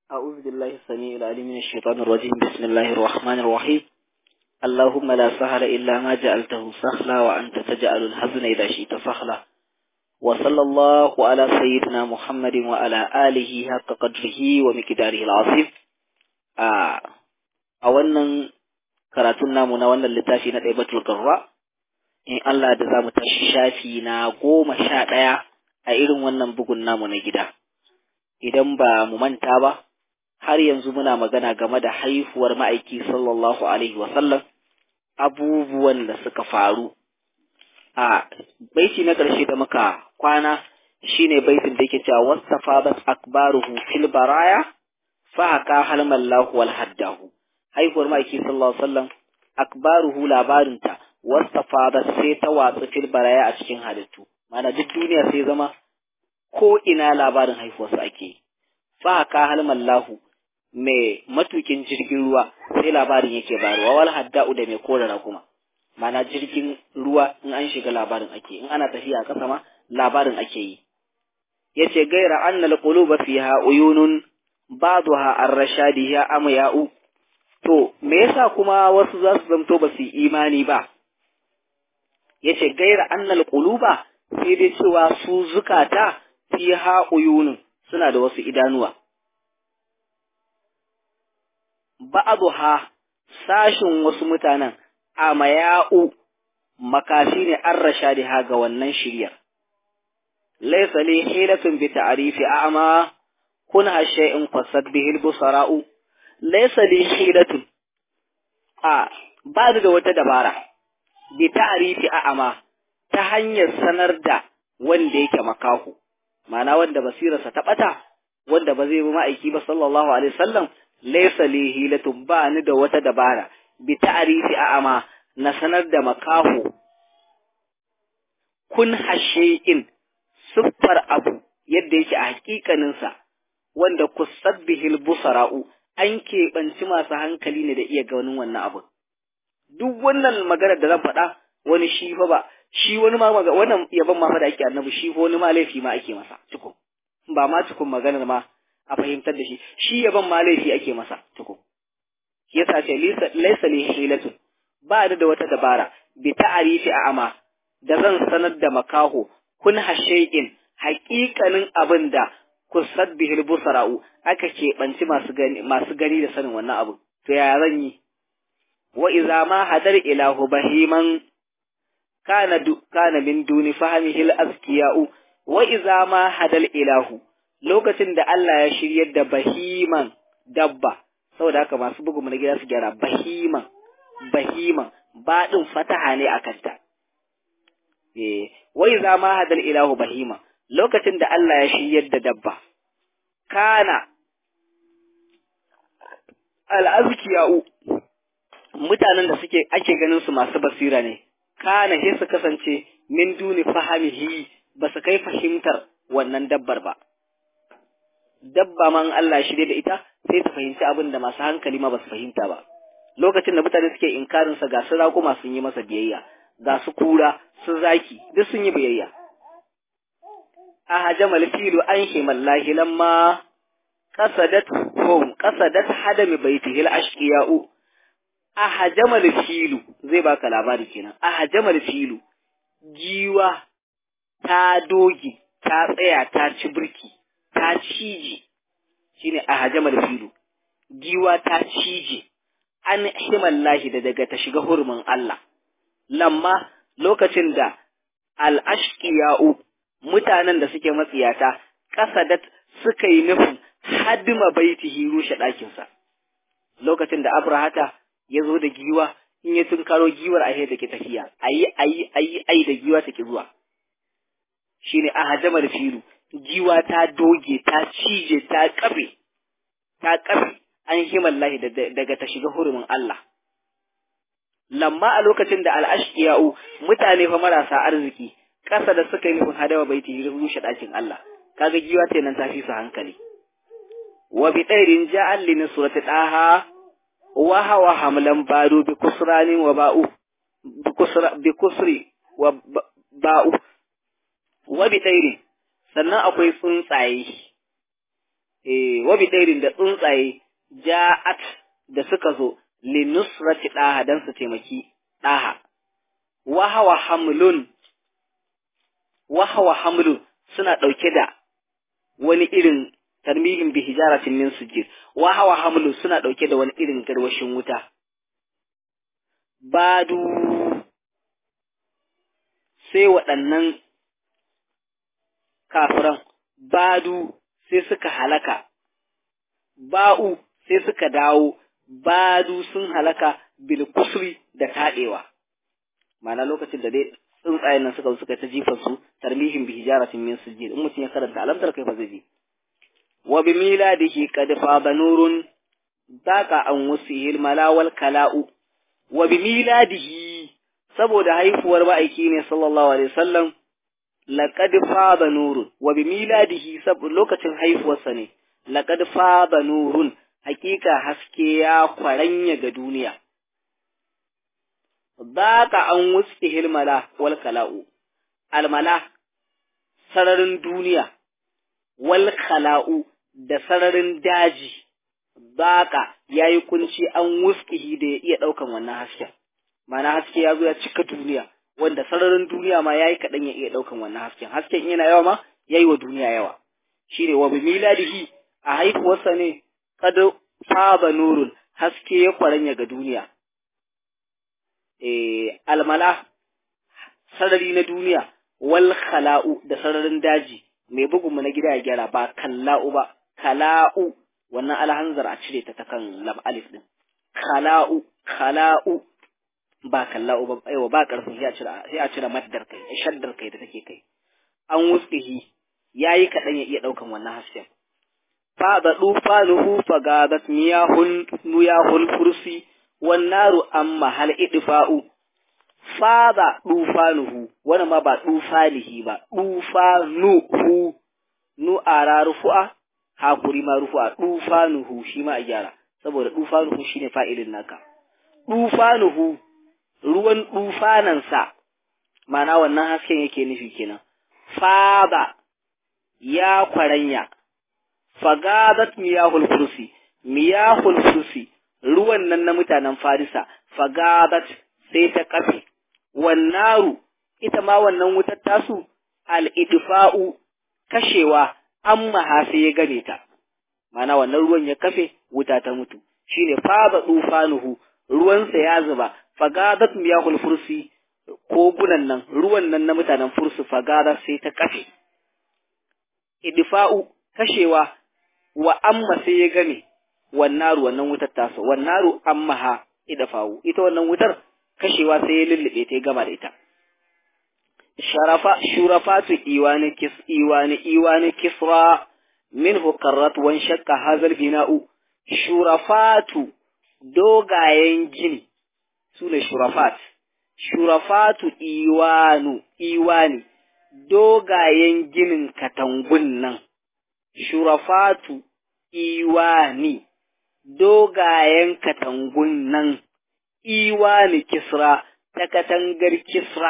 أعوذ بالله السميع العليم من الشيطان الرجيم بسم الله الرحمن الرحيم اللهم لا سهل إلا ما جعلته سهلا وأنت تجعل الحزن إذا شئت سهلا وصلى الله على سيدنا محمد وعلى آله حق قدره ومقداره العظيم آه أولا karatun namu na wannan littafi na ɗaibatul garra in Allah da za mu tashi shafi na goma sha ɗaya a irin wannan bugun namu na gida idan ba mu manta ba har yanzu muna magana game da haihuwar ma'aiki sallallahu alaihi wasallam abubuwan da suka faru a baiti na ƙarshe da muka kwana shine baitin da yake cewa wastafadat akbaruhu fil baraya fa haka halmallahu wal haddahu haihuwar ma'aiki sallallahu alaihi wasallam akbaruhu labarinta wastafadat sai ta watsu fil baraya a cikin halittu mana duk duniya sai zama ko ina labarin haihuwarsa ake fa haka halmallahu mai matukin jirgin ruwa sai labarin yake bayarwa wal hadda'u da mai korara kuma mana jirgin ruwa in an shiga labarin ake in ana tafiya a ƙasa ma labarin ake yi yace gaira annal quluba fiha uyunun ba'daha ar-rashadi ya amya'u to me yasa kuma wasu za su zamto ba su imani ba yace gaira annal quluba sai dai cewa su zukata fiha uyunun suna da wasu idanuwa ba'aduha sashin wasu mutanen a maya'u makafi ne an rasha da ga wannan shiryar. Laisa li hilatun bi ta'rifi a'ma kun hashe in fasad bihi busara'u laisa li hilatun a ba da wata dabara bi ta'rifi a'ma ta hanyar sanar da wanda yake makahu ma'ana wanda basirarsa ta bata wanda ba zai bi ma'aiki ba sallallahu alaihi wasallam laysa li hilatun ba ni da wata dabara bi ta'rifi a'ama na sanar da makaho kun hashe'in siffar abu yadda yake a hakikanin sa wanda kusabbihil busara'u an keɓanci masu hankali ne da iya ganin wannan abu duk wannan maganar da zan faɗa wani shi fa ba shi wani ma wannan yaban ma fa da ake annabi shi fa wani ma laifi ma ake masa tukun ba ma tukun maganar ma a fahimtar da shi shi yaban ma laifi ake masa tuku yasa ce laysa li hilatun ba da da wata dabara bi ta'arifi a'ama da zan sanar da makaho kun hashay'in haƙiƙanin abin da kusad bihil busara'u aka keɓanci masu gani masu gani da sanin wannan abu to ya zan yi wa idza ma hadar ilahu bahiman kana du, kana min duni fahimihil azkiya'u wa idza ma hadal ilahu lokacin da Allah ya shiryar da bahiman dabba saboda haka masu bugu na gida su gyara bahiman bahiman baɗin fataha ne a kanta eh wai za ma hadal ilahu bahiman lokacin da Allah ya shiryar da dabba kana al'azkiya'u mutanen da suke ake ganin su masu basira ne kana sai su kasance min duni fahimihi ba su kai fahimtar wannan dabbar ba dabba man Allah shirye da ita sai ta fahimci abin da masu hankali ma ba su fahimta ba lokacin da mutane suke inkarin sa ga su raƙuma sun yi masa biyayya ga su kura su zaki duk sun yi biyayya a hajamal filu an himallahi lamma qasadat hum qasadat hadami baitihi al-ashqiya'u a hajamal filu zai baka labari kenan a hajamal filu giwa ta doge ta tsaya ta ci birki ta cije shine a hajamar filu giwa ta cije an himallahi da daga ta shiga hurumin Allah lamma lokacin da al'ashqiya'u mutanen da suke matsiyata kasadat suka yi nufin hadima baitihi rushe ɗakinsa lokacin da abrahata ya zo da giwa in ya tunkaro giwar a da ke tafiya ayi ayi ayi ayi da giwa take zuwa shine a hajamar filu jiwa ta doge ta cije ta kafe ta kafe an himallahi daga ta shiga hurumin Allah lamma a lokacin da al'ashqiya'u mutane fa marasa arziki kasa da suka yi nufin hadawa baiti rushe ɗakin Allah kaga giwa ta nan ta fi su hankali wa bi tsairin ja'al li nusrati daha wa hawa hamlan badu bi kusranin wa ba'u bi kusra bi kusri wa ba'u wa bi tsairin sannan akwai tsuntsaye eh wabi ɗairin da tsuntsaye ja'at da suka zo linusrati ɗaha don su taimaki ɗaha wahawa hamlun wahawa hamlun suna ɗauke da wani irin tarmihin bi hijaratin min sujjid wahawa hamlun suna ɗauke da wani irin garwashin wuta badu sai waɗannan kafiran badu sai suka halaka ba'u sai suka dawo badu sun halaka bil kusri da taɗewa ma'ana lokacin da dai tsuntsayen nan suka suka ta jifan su tarmihin bi hijaratin min sujjid in mutum ya karanta alamtar kai fa zai ji wa bi miladihi qad faba nurun daqa an wusihil malawal kala'u wa bi miladihi saboda haifuwar ma'aiki ne sallallahu alaihi wasallam laqad faba nurun wa bi miladihi saboda lokacin haifuwarsa ne laqad faba nurun hakika haske ya kwaranya ga duniya Baka an wuske hilmala wal kala'u, almala sararin duniya, wal kala'u da sararin daji, baka ya yi kunci an wuskihi da ya iya ɗaukan wannan hasken. Mana haske ya zo ya cika duniya, wanda sararin duniya ma ya yi kaɗan ya iya ɗaukan wannan hasken. Hasken yana yawa ma ya yi wa duniya yawa. Shi ne wa miladihi a haihuwarsa ne, kada faba nurun haske ya kwaranya ga duniya. almala sarari na duniya wal khala'u da sararin daji mai bugun mu na gida ya gyara ba kalla'u ba kala'u wannan alhanzar a cire ta ta kan lam alif din khala'u khala'u ba kalla'u ba aiwa ba karfin sai a cire sai a cire maddar kai shaddar kai da take kai an wusqihi yayi kadan ya iya daukan wannan hasken fa da dufanuhu fa gadat miyahul miyahul kursi wannaru amma hal idfa'u fada dufanuhu wannan ma ba dufalihi ba dufanuhu nu ara rufu'a hakuri ma rufu'a dufanuhu shi ma a gyara saboda dufanuhu shine fa'ilin naka dufanuhu ruwan dufanansa mana wannan hasken yake nufi kenan fada ya kwaranya fagadat miyahul kursi miyahul kursi ruwan nan na mutanen Farisa, fagabat sai ta kafe, wannaru, ita ma wannan wutar tasu, al'idfa'u, kashewa, an maha sai ya gane ta, mana wannan ruwan ya kafe, wuta ta mutu, shi ne faba tsufanuhu, ruwansa ya zuba, fagabat miyahul fursi, kogunan nan, ruwan nan na mutanen fursu fagabat sai ta kafe. Idfa'u, kashewa, wa amma sai ya game, wannaru wannan wutar tasa wannaru ammaha idafawu ita wannan wutar kashewa sai ya lullube ta gama da ita sharafa shurafatu iwani kis iwani iwani kisra minhu qarrat wan shakka hazal bina'u shurafatu dogayen gini sune shurafat shurafatu iwanu iwani dogayen ginin katangun nan shurafatu iwani dogayen katangun nan iwani kisra ta katangar kisra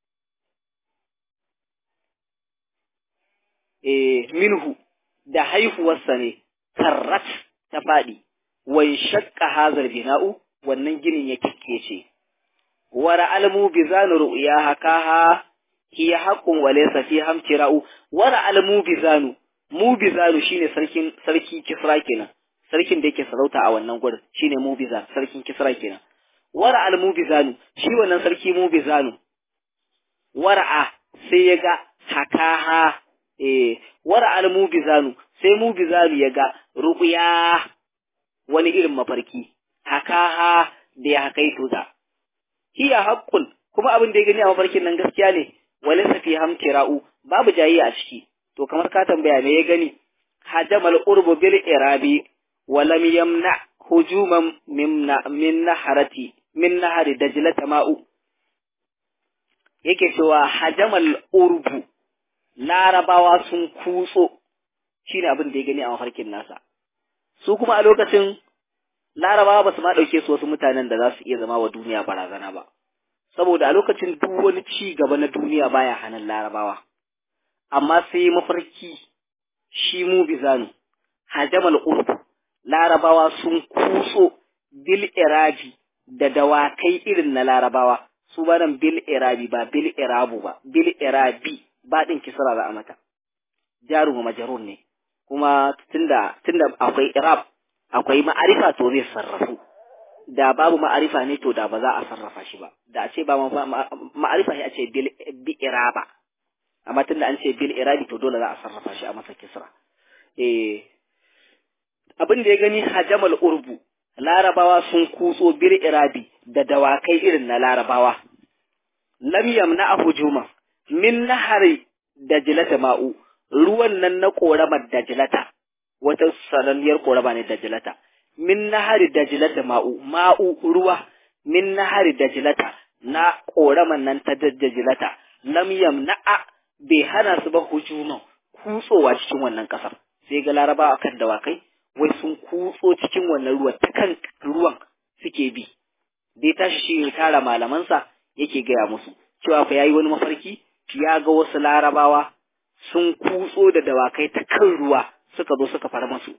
e minhu da haihuwarsa ne karrat ta faɗi wai shakka hazar bina'u wannan ginin ya kikkece wara almu bi zanu ru'ya hakaha hiya haqqun wa laysa fi hamtira'u wara almu bi zanu mu bi zanu shine sarkin sarki kisra kenan sarkin da yake sarauta a wannan gurin shine Mubizan sarkin Kisra kenan wara al Mubizanu shi wannan sarki Mubizanu wara'a sai ya ga hakaha eh wara al Mubizanu sai Mubizanu ya ga ruqya wani irin mafarki hakaha da ya hakaito ta hiya haqqun kuma abin da ya gani a mafarkin nan gaskiya ne walaysa fi hamtira'u babu jayi a ciki to kamar ka tambaya me ya gani hajamal urbu bil irabi ولم يمنع هجوما من من نهرتي من نهر دجلة ماء yake cewa hajamal urbu larabawa sun kutso shine abin da ya gani a mafarkin nasa su kuma a lokacin larabawa ba su ma ɗauke su wasu mutanen da za su iya zama wa duniya barazana ba saboda a lokacin duk wani ci gaba na duniya baya hannun larabawa amma sai mafarki shi mu bizanu hajamal urbu larabawa sun kuso bil irabi da dawakai irin na larabawa su ba nan bil irabi ba bil irabu ba bil irabi ba din kisra za a mata jaru wa majarun ne kuma tunda tunda akwai irab akwai ma'arifa to zai sarrafu da babu ma'arifa ne to da ba za a sarrafa shi ba da a ce ba ma'arifa sai a ce bil bi iraba amma tunda an ce bil irabi to dole za a sarrafa shi a masa kisra eh abin da ya gani hajamal urbu larabawa sun kutso bil irabi da dawakai irin na larabawa lam yamna hujuma min nahari dajilata ma'u ruwan nan na koramar dajilata wata sananniyar korama ne dajilata min nahari dajilata ma'u ma'u ruwa min nahari dajilata na koraman nan ta dajilata lam yamna'a bai hana su ba hujuma kutsowa cikin wannan kasar sai ga larabawa kan dawakai wai sun kutso cikin wannan ruwan ta kan ruwan suke bi dai tashi shi ne tara malamansa yake gaya musu cewa fa yayi wani mafarki ya ga wasu larabawa sun kutso da dawakai ta kan ruwa suka zo suka fara masu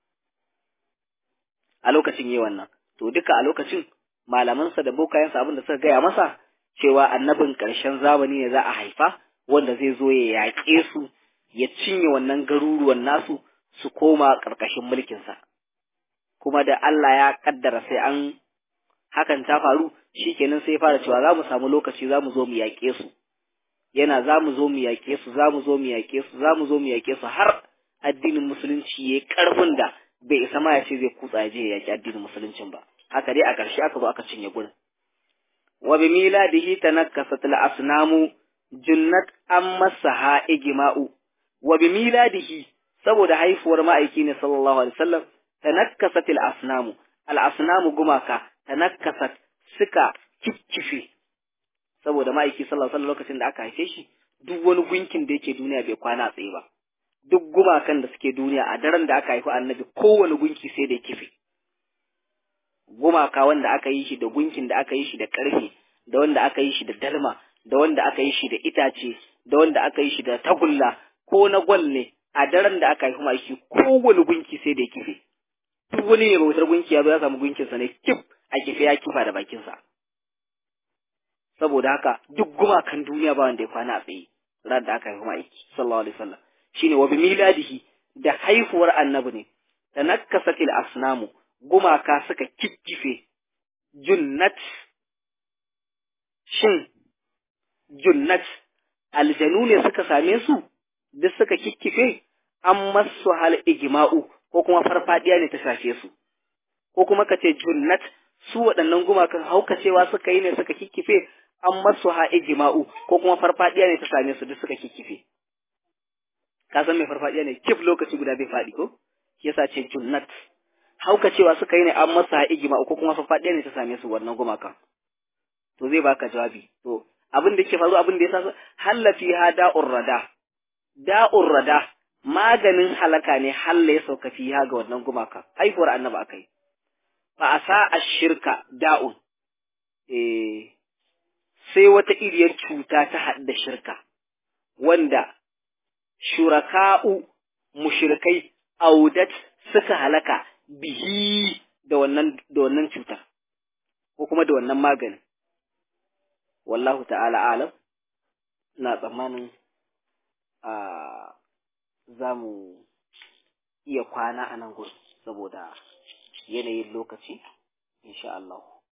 a lokacin yi wannan to duka a lokacin malamansa da bokayensa abin da suka gaya masa cewa annabin ƙarshen zamani ne za a haifa wanda zai zo ya yaƙe su ya cinye wannan garuruwan nasu su koma ƙarƙashin mulkinsa kuma da Allah ya ƙaddara sai an hakan ta faru shikenan sai fara cewa za mu samu lokaci za mu zo mu yaƙe su yana za mu zo mu yaƙe su za mu zo mu yaƙe su za mu zo mu yaƙe su har addinin musulunci ya ƙarfin da bai isa ma ya ce zai kutsa ya je ya yaƙi addinin musuluncin ba haka dai a ƙarshe aka zo aka cinye gurin wa bi miladihi tanakkasat al asnamu junnat amma saha igma'u wa bi miladihi saboda haifuwar ma'aiki ne sallallahu alaihi wasallam tanakkasat al asnamu al asnamu gumaka tanakkasat suka kikkife saboda ma'aiki sallallahu alaihi lokacin da aka haife shi duk wani gunkin da yake duniya bai kwana tsaye ba duk gumakan da suke duniya a daren da aka haifi annabi kowane gunki sai da kife gumaka wanda aka yi shi da gunkin da aka yi shi da karfe da wanda aka yi shi da dalma da wanda aka yi shi da itace da wanda aka yi shi da tagulla ko na gwal ne a daren da aka haifi ma'aiki kowane gunki sai da kife duk wani mai bautar gunki ya zo ya samu gunkinsa ne kif a kife ya kifa da bakinsa saboda haka duk gumakan duniya ba wanda ya kwana a tsaye ran da aka haifi ma'aiki sallallahu alaihi wasallam shine wa bi miladihi da haifuwar annabi ne da nakkasatil asnamu gumaka suka kikkife junnat shin junnat aljanu ne suka same su duk suka kikkife an masu hal igma'u ko kuma farfadiya ne ta shafe su ko kuma ka ce junnat su waɗannan gumakan haukacewa suka yi ne suka kikkife an masu ha ijma'u ko kuma farfadiya ne ta same su duk suka kikkife ka san mai farfadiya ne kif lokaci guda bai faɗi ko shi yasa ce junnat haukacewa suka yi ne an masu ha ijma'u ko kuma farfadiya ne ta same su wannan gumakan to zai baka jawabi to abin da ke faru abin da ya sa hallafi ha da'ur rada da'ur rada maganin halaka ne halla ya sauka fiha ga wannan gumaka haifuwar annaba akai fa asa ashirka da'un eh sai wata iriyar cuta ta haɗu da shirka wanda shuraka'u mushrikai audat suka halaka bihi da wannan da wannan cutar ko kuma da wannan maganin wallahu ta'ala alam na tsammanin a za mu iya kwana a nan gudu saboda yanayin lokaci insha Allah